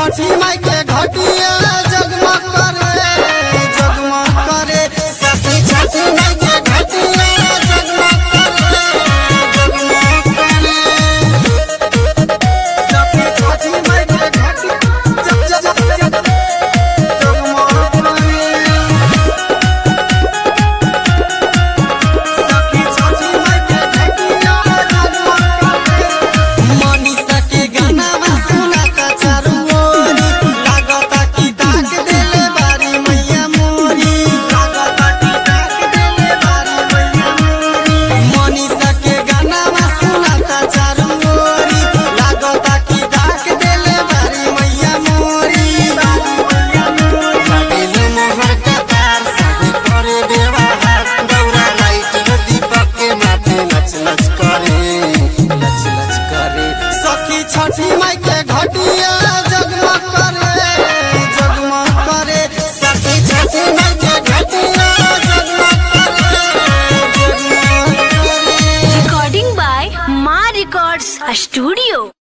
छठी माई के घटिया जगमग करे जगमग करे सखी छठी माई के घटिया जगमग करे जगमग करे सखी छठी माई के घटिया जग जग जग जग जगमग करे सखी छठी माई के घटिया जगमग करे मनीषा के गाना सुनाता चारू ओरी लागता कि डाक देले बारी मैया मोरी लागता कि डाक देले बारी मैया मोरी मनीषा के गाना सुनाता चारू ओरी लागता कि डाक देले बारी मैया मोरी बारी मैया मोरी काटिले मोहर के तार साथे करे व्यवहार दौरा लाइट दीपक के माथे लच लच करे लच लच करे सखी छठी माई के घटिया जगमग करे जगमग करे सखी छठी माई के घटिया जगमग करे जगमग करे Recording by Ma Records Studio.